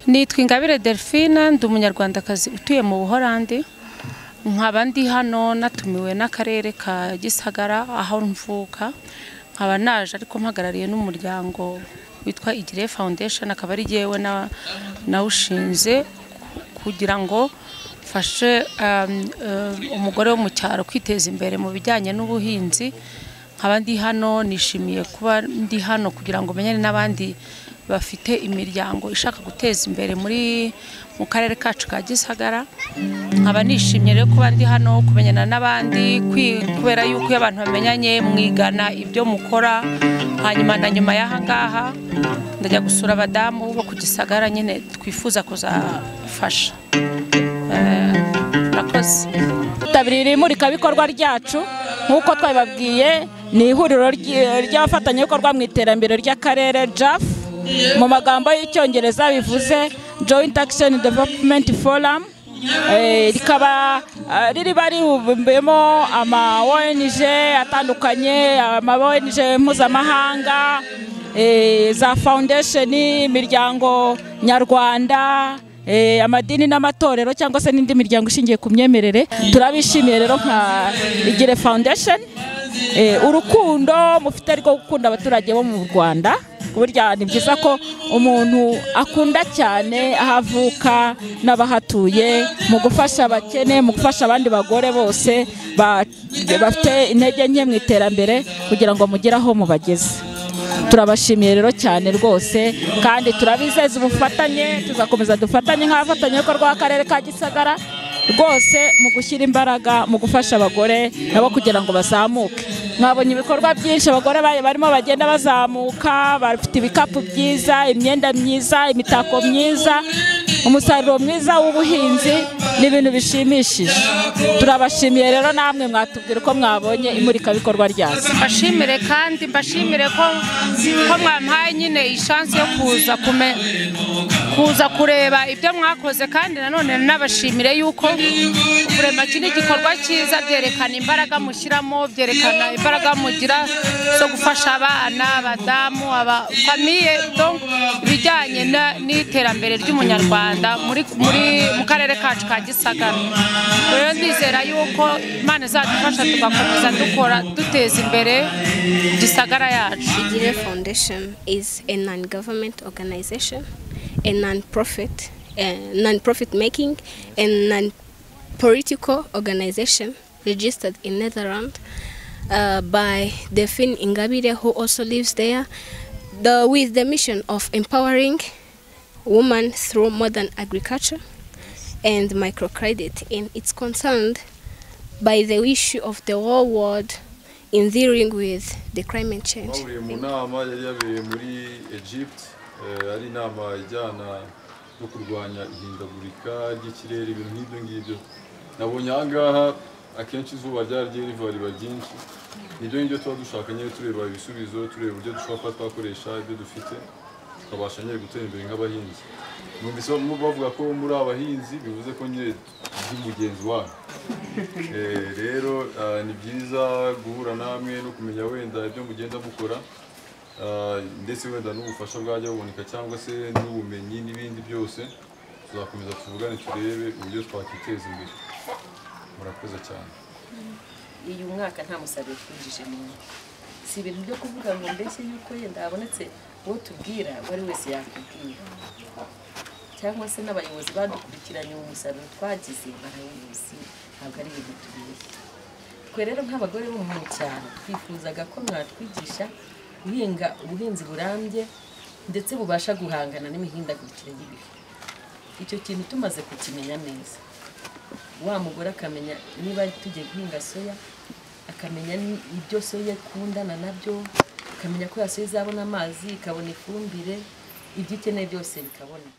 nitwa ingabire delphine ndi umunyarwandakazi utuye mu buhorandi nkaba ndi hano natumiwe n'akarere ka gisagara aho mvuka nkaba naje ariko mpagarariye n'umuryango witwa igire foundation akaba ari jyewe nawushinze kugira ngo mfashe umugore wo mu cyaro kwiteza imbere mu bijyanye n'ubuhinzi nkaba ndi hano nishimiye kuba ndi hano kugira ngo menyane n'abandi bafite imiryango ishaka guteza imbere muri mu karere kacu ka gisagara nkaba nishimiye rero kuba ndi hano kumenyana n'abandi kubera yuko iyo abantu bamenyanye mwigana ibyo mukora hanyuma na nyuma y'aha ngaha ndajya gusura abadamu bo ku gisagara nyine twifuza kuzafasha murakoze tabirira imurikabikorwa ryacu nk'uko twabibabwiye ni ihuriro ry'abafatanyabikorwa mu iterambere ry'akarere jafu mu magambo y'icyongereza bivuze joint action development forum rikaba riba ribumbiyemo ama ong atandukanye ama ong mpuzamahanga za foundation imiryango nyarwanda amadini n'amatorero cyangwa se n'indi miryango ishingiye ku myemerere turabishimiye rero nka igire foundation urukundo mufite rwo gukunda abaturage bo mu rwanda burya ni byiza ko umuntu akunda cyane aho avuka n'abahatuye mu gufasha abakene mu gufasha abandi bagore bose bafite intege nke mu iterambere kugira ngo mugire aho mubageze turabashimiye rero cyane rwose kandi turabizeza ubufatanye tuzakomeza dufatanye nk'abafatanyabikorwa b'akarere ka gisagara rwose mu gushyira imbaraga mu gufasha abagore nabo kugira ngo bazamuke mwabonye ibikorwa byinshi abagore barimo bagenda bazamuka bafite ibikapu byiza imyenda myiza imitako myiza umusaruro mwiza w'ubuhinzi ni ibintu bishimishije turabashimiye rero namwe mwatubwira uko mwabonye imurikabikorwa ryazo mbashimire kandi mbashimire ko mwampaye nyine ishansi yo kuza kuza kureba ibyo mwakoze kandi nanone nabashimire yuko kurema iki ni igikorwa cyiza byerekana imbaraga mushyiramo byerekana imbaraga mugira zo gufasha abana abadamu abafamiye ibijyanye n'iterambere ry'umunyarwanda muri mu karere kacu ka gisagara rero ndizera yuko imana izadufasha tugakomeza dukora duteza imbere gisagara yacu igire foundation is a non-government organization a non-profit non-profit making and non-political organization registered in netherlands uh, by Delphine Ingabire who also lives there the, with the mission of empowering women through modern agriculture and microcredit and it's concerned by the issue of the whole world in dealing with the climate change. bahuriye mu nama yari yabereye muri egypt ari inama ijyana no kurwanya ihindagurika ry'ikirere ibintu nk'ibyo ngibyo nabonye aha ngaha akenshi izuba ryaragiye riva riba ryinshi nibyo ngibyo tuba dushaka nyine tureba ibisubizo tureba uburyo dushobora kuba twakoresha ibyo dufite tukabasha nyine gutera imbere nk'abahinzi numvise bavuga ko muri abahinzi bivuze ko nyine turi mugenzi wanyu rero ni byiza guhura namwe no kumenya wenda ibyo mugenda mukora ndetse wenda n'ubufasha bwajya buboneka cyangwa se n'ubumenyi n'ibindi byose tuzakomeza tuvugane turebe uburyo twakiteza imbere murakoze cyane iyi mwaka nta musaruro twinjije mu si ibintu byo kuvuga ngo mbese yuko yenda habonetse uwo tubwira uwo ari wese yakubwira cyangwa se n'abayobozi badukurikiranye uwo musaruro twagize barabizi ntabwo ari ibintu tubeshya twe rero nk'abagore bo mu cyaro twifuzaga ko mwatwigisha guhinga ubuhinzi burambye ndetse bubasha guhangana n'imihindagurikire y'ibihe icyo kintu tumaze kukimenya neza wa mugore akamenya niba tugiye guhinga soya akamenya ibyo soya ikundana nabyo akamenya ko yasoya izabona amazi ikabona ifumbire ibyo ikeneye byose bikabona